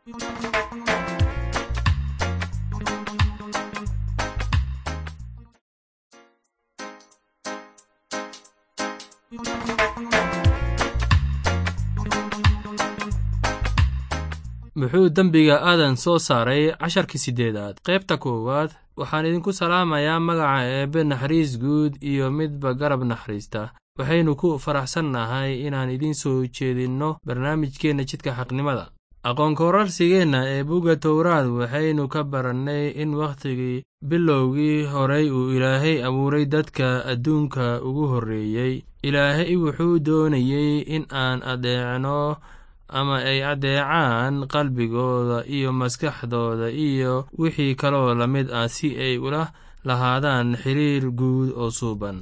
muxuu dembiga aadan soo saaray casharkii siddeedaad qaybta koowaad waxaan idinku salaamayaa magaca eebbe naxariis guud iyo midba garab naxariista waxaynu ku faraxsannahay inaan idiin soo jeedinno barnaamijkeenna jidka xaqnimada aqoonkorarsigeenna ee bugga towraad waxaynu ka barannay in wakhtigii bilowgii horay uu ilaahay abuuray dadka adduunka ugu horreeyey ilaahay wuxuu doonayey in aan adeecno ama ay addeecaan qalbigooda iyo maskaxdooda iyo wixii kaloo la mid ah si ay ula lahaadaan xiriir guud oo suuban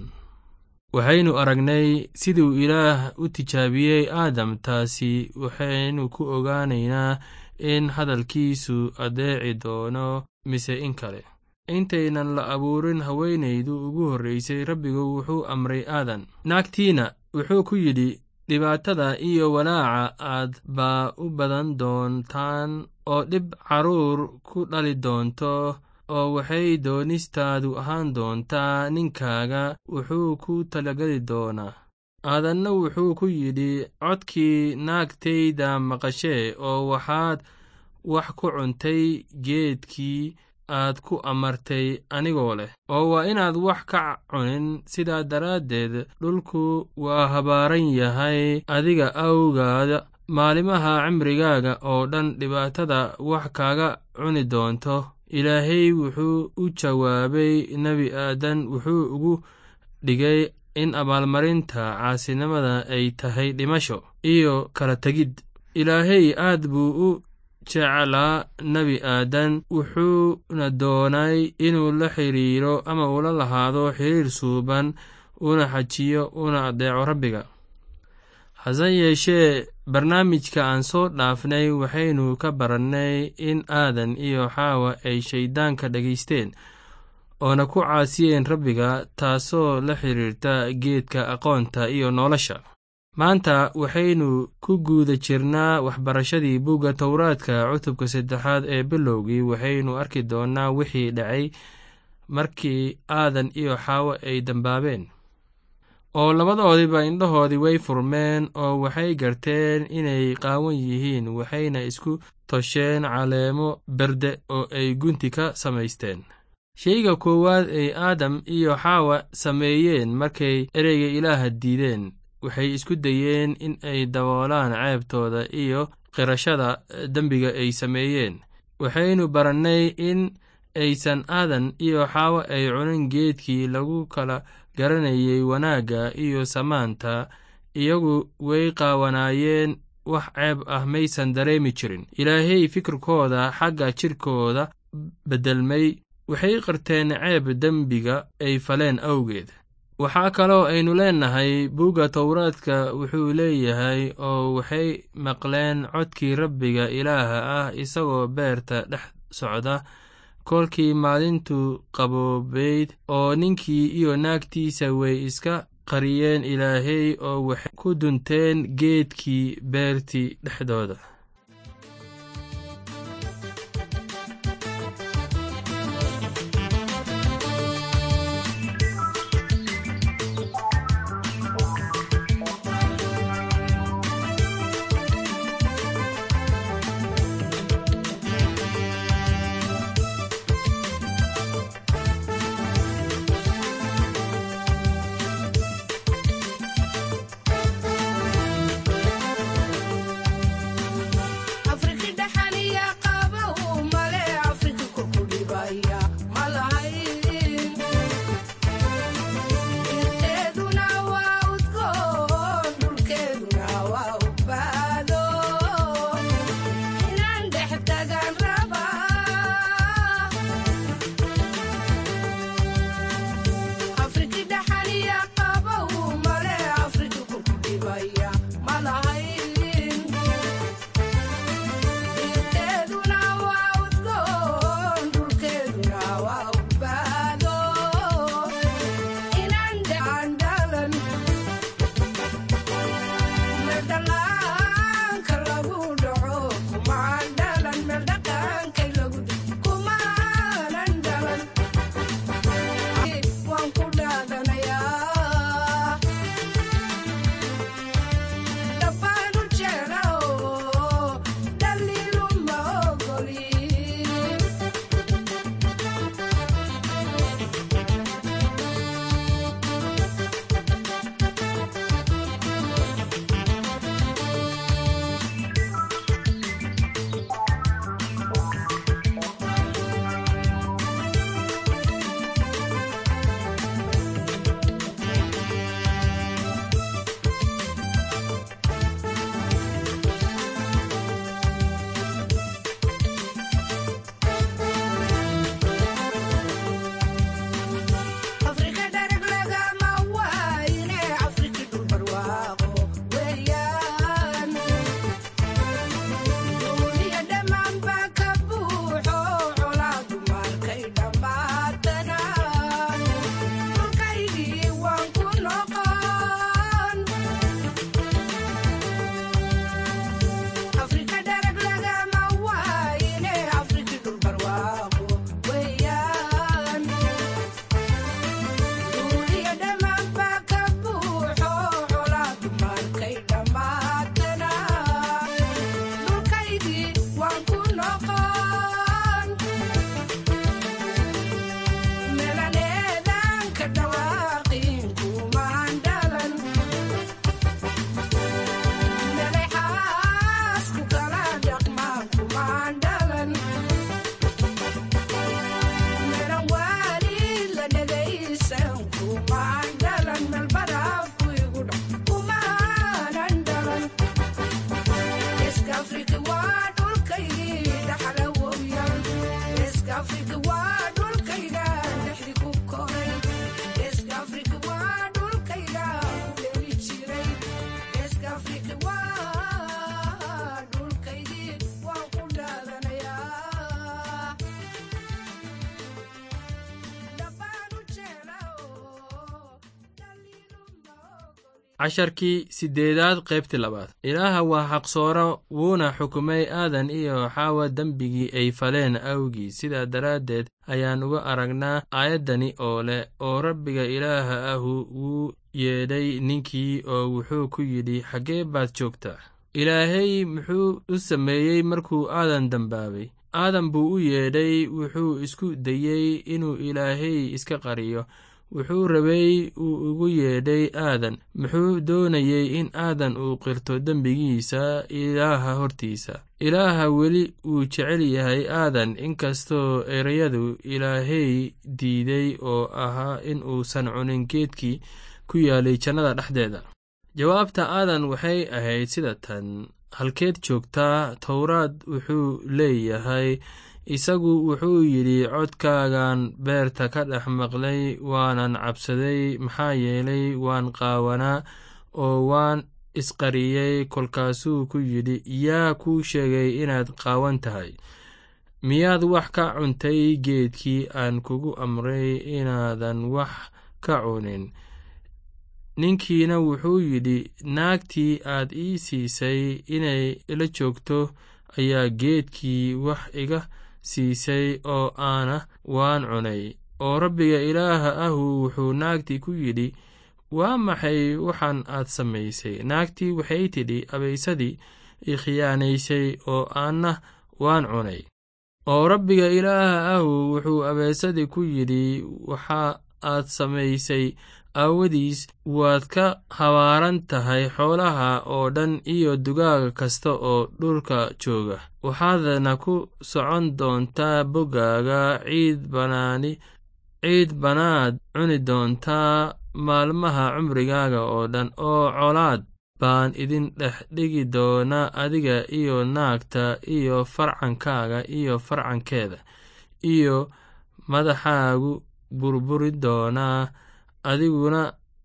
waxaynu aragnay siduu ilaah u tijaabiyey aadam taasi waxaynu ku ogaanaynaa in hadalkiisu addeeci doono mise in kale intaynan la abuurin haweenaydu ugu horraysay rabbigu wuxuu amray aadan naagtiina wuxuu ku yidhi dhibaatada iyo walaaca aad baa u badan doontaan oo dhib carruur ku dhali doonto oo waxay doonistaadu ahaan doontaa ninkaaga wuxuu ku talageli doonaa aadanna wuxuu ku yidhi codkii naagtayda maqashee oo waxaad wax ku cuntay geedkii aad ku amartay anigoo leh oo waa inaad wax ka cunin sidaa daraaddeed dhulku waa habaaran yahay adiga awgaada maalimaha cimrigaaga oo dhan dhibaatada wax kaaga cuni doonto ilaahay wuxuu u jawaabay nebi aadan wuxuu ugu dhigay in abaalmarinta caasinimada ay tahay dhimasho iyo kala tegid ilaahay aad buu u jeclaa nebi aadan wuxuuna doonay inuu la xiriiro ama ula lahaado xiriir suuban una xajiyo una addeeco rabbiga hase yeeshee barnaamijka aan soo dhaafnay waxaynu ka barannay in aadan iyo xaawa ay shayddaanka dhegaysteen oona ku caasiyeen rabbiga taasoo la xiriirta geedka aqoonta iyo nolosha maanta waxaynu ku guuda jirnaa waxbarashadii bugga towraadka cutubka saddexaad ee bilowgii waxaynu arki doonnaa wixii dhacay markii aadan iyo xaawo ay dambaabeen oo labadoodiba indhahoodii way furmeen oo waxay garteen inay qaawan yihiin waxayna isku tosheen caleemo berde oo ay gunti ka samaysteen sheyga koowaad ay aadam iyo xaawa sameeyeen markay ereyga ilaaha diideen waxay isku dayeen in ay daboolaan ceebtooda iyo qirashada dembiga ay sameeyeen waxaynu barannay in aysan aadan iyo xaawo ay cunin geedkii lagu kala garanayay wanaagga iyo samaanta iyagu way qaawanaayeen wax ceeb ah maysan dareemi jirin ilaahay fikirkooda xagga jidhkooda beddelmay waxay qarteen ceeb dembiga ay faleen awgeed waxaa kaloo aynu leennahay bugga towraadka wuxuu leeyahay oo waxay maqleen codkii rabbiga ilaaha ah isagoo beerta dhex socda kolkii maalintu qaboobayd oo ninkii iyo naagtiisa way iska qariyeen ilaahay oo waxay ku dunteen geedkii beertii dhexdooda casharkii sideedaad qaybtii labaad ilaaha waa xaqsooro wuuna xukumay aadan iyo xaawa dembigii ay faleen awgii sidaa daraaddeed ayaan uga aragnaa aayaddani oo leh oo rabbiga ilaaha ahu wuu yeedhay ninkii oo wuxuu ku yidhi xaggee baad joogtaa ilaahay muxuu u sameeyey markuu aadan dembaabay aadan buu u yeedhay wuxuu isku dayey inuu ilaahay iska qariyo wuxuu rabay uu ugu yeedhay aadan muxuu doonayey in aadan uu qirto dembigiisa ilaaha hortiisa ilaaha weli wuu jecel yahay aadan inkastoo ereyadu ilaahay diiday oo ahaa in uusan cunin geedkii ku yaalay jannada dhexdeeda jawaabta aadan waxay ahayd sida tan halkeed joogtaa towraad wuxuu leeyahay isagu wuxuu yidhi codkaagan beerta ka dhex maqlay waanan cabsaday maxaa yeelay waan qaawanaa oo waan isqariyey kolkaasuu ku yidhi yaa kuu sheegay inaad qaawan tahay miyaad wax ka cuntay geedkii aan kugu amray inaadan wax ka cunin ninkiina wuxuu yidhi naagtii aad ii siisay inay ila joogto ayaa geedkii wax iga siisay oo aana waan cunay oo rabbiga ilaaha ahu wuxuu naagtii ku yidhi waa maxay waxaan aad samaysay naagtii waxay tidhi abaysadii i khiyaanaysay oo aanna waan cunay oo rabbiga ilaaha ahu wuxuu abaysadii ku yidhi waxa aad samaysay aawadiis waad ka habaaran tahay xoolaha oo dhan iyo dugaaga kasta oo dhulka jooga waxaadna ku socon doontaa boggaaga ciid banaani ciid banaad cuni doontaa maalmaha cumrigaaga oo dhan oo colaad baan idin dhex dhigi doonaa adiga iyo naagta iyo farcankaaga iyo farcankeeda iyo madaxaagu burburi doonaa adiguna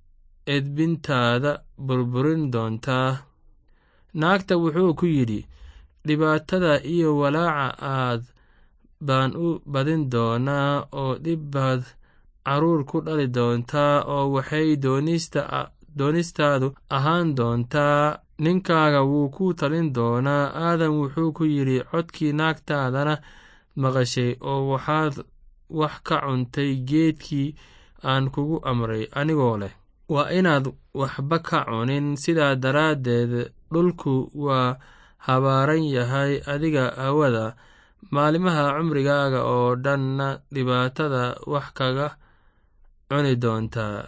edbintaada burburin doontaa naagta wuxuu ku yidhi dhibaatada iyo walaaca aad baan u badin doonaa oo dhib baad carruur ku dhali doontaa oo waxay doonistaadu ahaan doontaa ninkaaga wuu ku talin doonaa aadan wuxuu ku yidhi codkii naagtaadana maqashay oo waxaad wax ka cuntay geedkii aan kugu amray anigoo leh waa inaad waxba ka cunin sidaa daraaddeed dhulku waa habaaran yahay adiga awada maalimaha cumrigaaga oo dhanna dhibaatada wax kaga cuni doontaa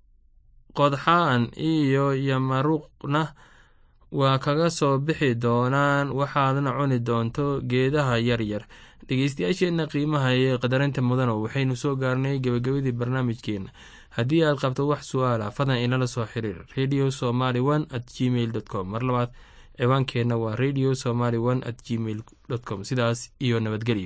qodxaan iyo yamaruqna waa kaga soo bixi doonaan waxaadna cuni doonto geedaha yaryar dhegeystayaasheenna qiimaha ee qadarinta mudano waxaynu soo gaarnay gebagabadii barnaamijkeenna haddii aad qabto wax su-aala fadlan inala soo xiriir radio somaly one at gmail dot com mar labaad ciwaankeenna waa radio somaly one at gmail dot com sidaas iyo nabadgelyo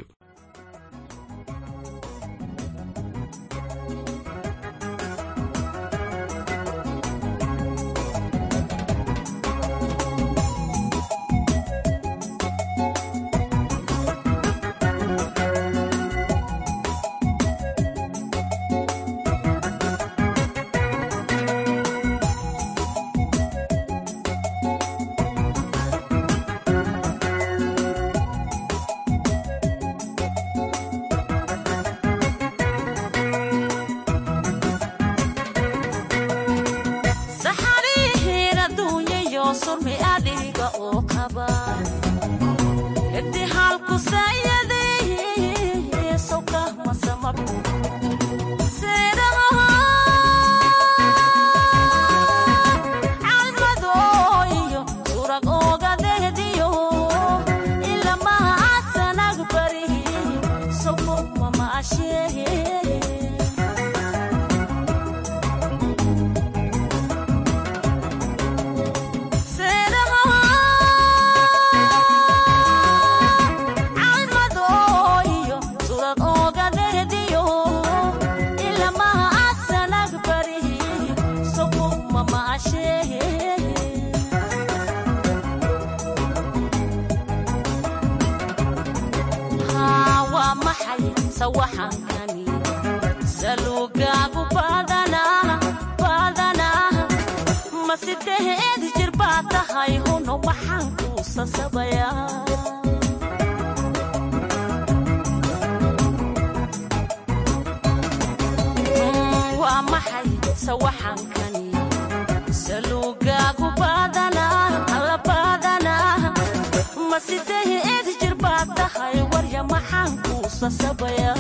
sawaxankani salugaagu badanaa badanaa ma sideed jir baa tahay huno waxaan kuu sasabayaa waa maxay sawaxankani salugaagu badanaa alla badanaa ma sideed jir baa tahay warya maxaan kuu sasabayaa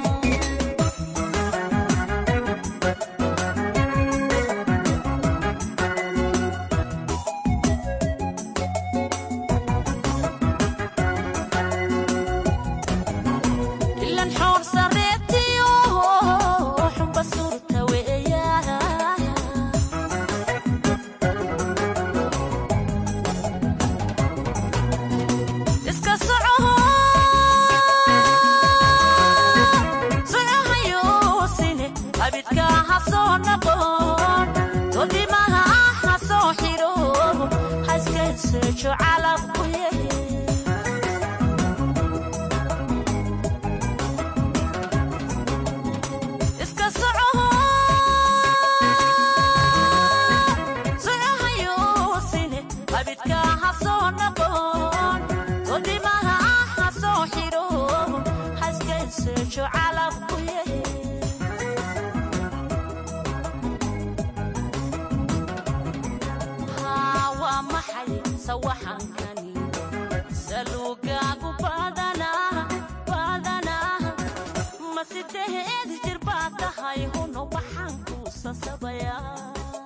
ilan xoor sareetiyo xumba surta weeyaa iska socoho socohayosine abidka ha soo noqon todimaha ha soo xiro ha iskayseejo calabku yehe iska socoho socohayosine abidka ha soo noqon todimaha ha soo xiro ha iskayseejo calabku yehe haa waa maxay sawaxankani salugaagu badanaa badanaa ma sideed jir baa tahay huno waxaan kuu sasabayaa